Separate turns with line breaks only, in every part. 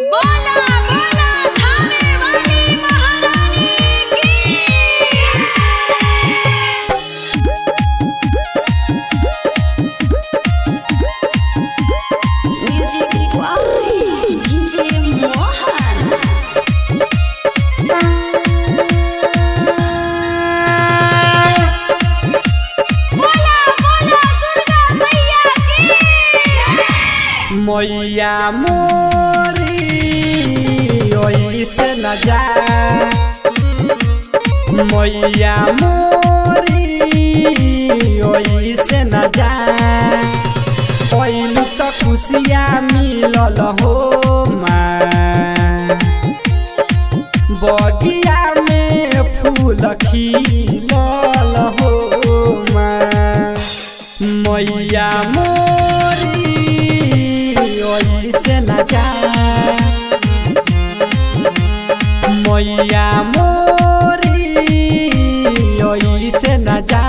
बोला बोला थाने वाली महारानी की म्यूजिक वाई डीजे मोहन बोला बोला दुर्गा मैया की
मैया मोरी ओइसे न जा मैया मोरी ओइसे न जा पहिलु त खुसिया मिलल हो माँ बगिया में फूल खिलल हो माँ मैया मोरी ओइसे न जा मैया मोरी ओइसे न जा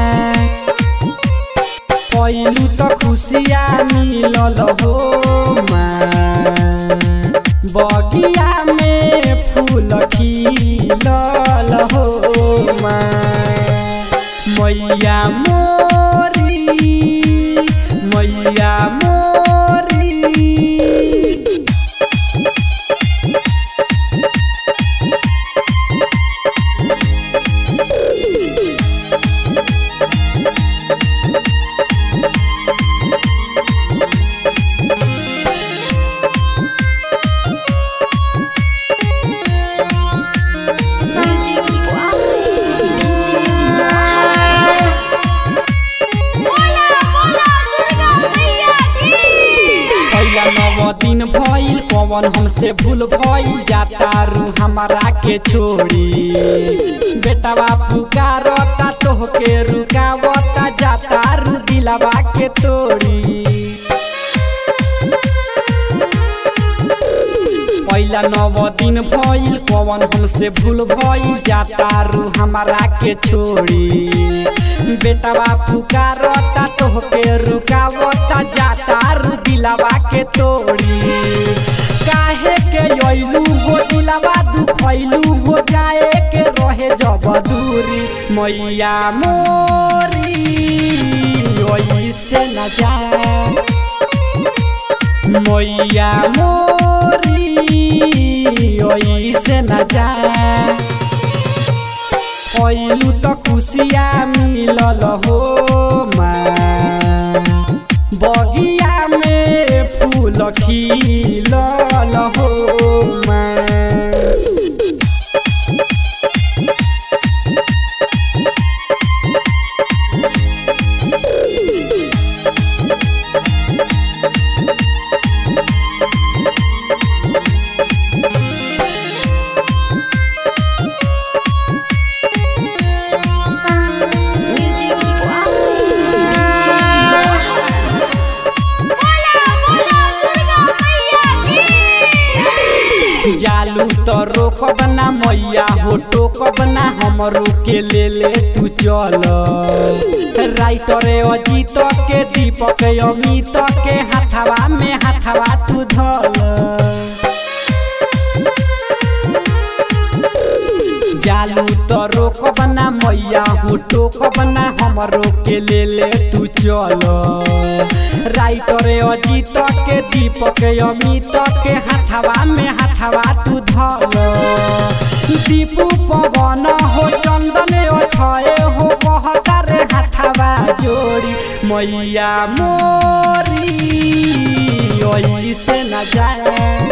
पहिलु त खुसिया मिलल हो माँ बगिया में फूल खिलल हो माँ मैया मोरी मैया मोरी
म्यूजिक वाई डीजे मोहन बोला बोला दुर्गा मैया की
पहिला नव दिन भइल पवन हमसे भूल भइल जाता रू हमारा के छोड़ी बेटावा पुकारता तोहके रुकावता जाता रू दिलावा के तोड़ी पहिला नव दिन भइल पवन हमसे भूल भइल जाता रू हमारा के छोड़ी बेटावा पुकारता तोहके रुकावता जाता रू दिलावा के तोड़ी काहे के अइलू हो दिलावा दुखैलू हो जाए के रहे जब दूरी मैया मोरी ओइसे न जा मैया मोरी ओइसे न जा पहिलु त खुसिया मिलल हो माँ बगिया में फूल खिलल हो माँ
म्यूजिक वाई डीजे मोहन बोला बोला दुर्गा मैया की
जालू तो रोकब ना मैया हो टोकब ना हमरो के ले ले तू चल राइटर अजीत के दीपक अमित के हाथवा में हाथवा तू धल जालू तो रोकब ना मैया हो टोकब ना हमरो के ले ले तू चल राइटर अजीत के दीपक अमित के हाथवा में हाथवा तू धल दीपू पवन हो चंदन अछय हो कहता रे हाथवा जोड़ी मैया मोरी ओइसे न जाए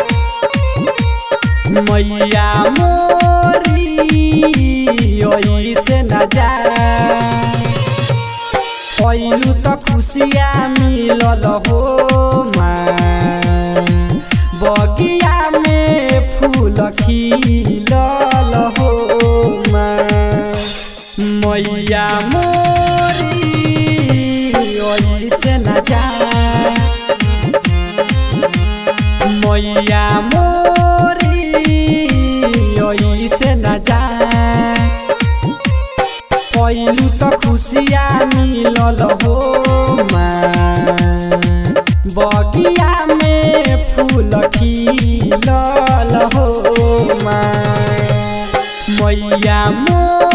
मैया मोरी ओइसे न जा पहिलु त खुसिया मिलल हो माँ बगिया में फूल खिलल हो माँ मैया मोरी ओइसे न जा मैया मोरी ओइसे न जा पहिलु त खुसिया मिलल हो माँ बगिया में फूल खिलल मैया मोर